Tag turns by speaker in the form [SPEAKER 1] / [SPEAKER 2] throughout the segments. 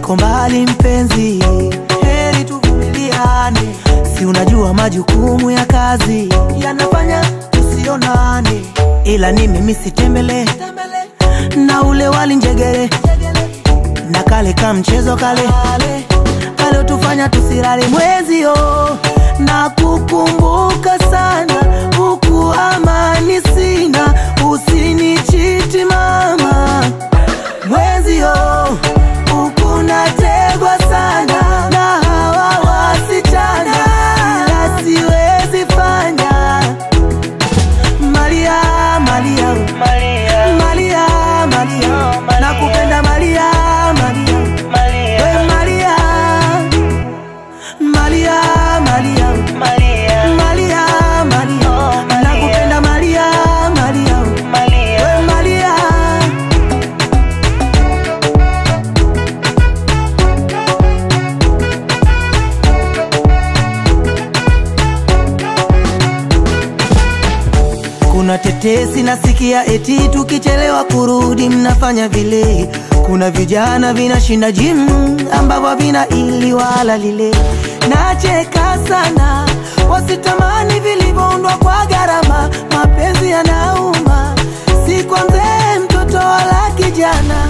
[SPEAKER 1] niko mbali mpenzi, heri tuvumiliane, si unajua majukumu ya kazi yanafanya tusionane, ila ni mimi sitembele na ule wali njegere na kale ka mchezo kale kale utufanya tusirare mwezio na kukumbuka sana huku amani sina usinichiti mama mwezio huku nategwa sana na hawa wasichana ila siwezi fanya Maria, Maria, Maria, Maria, Maria, nakupenda Maria, Maria, we Maria, Maria, Maria, Maria, Maria, nakupenda Maria, Maria, we Maria. Kuna tetesi nasikia eti tukichelewa kurudi mnafanya vile. Kuna vijana vinashinda gym ambavyo vina ili wala lile. Nacheka sana wasitamani vilivyoundwa kwa gharama. Mapenzi yanauma, si kwa mzee, mtoto wala kijana.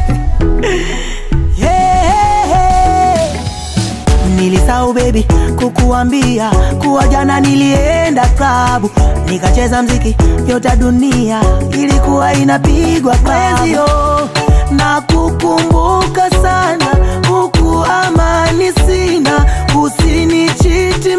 [SPEAKER 1] Hey, hey, hey. Nilisahau baby kukuambia kuwa jana nilienda klabu nikacheza mziki yote dunia ilikuwa inapigwa mwezio na kukumbuka sana huku amani sina usinichiti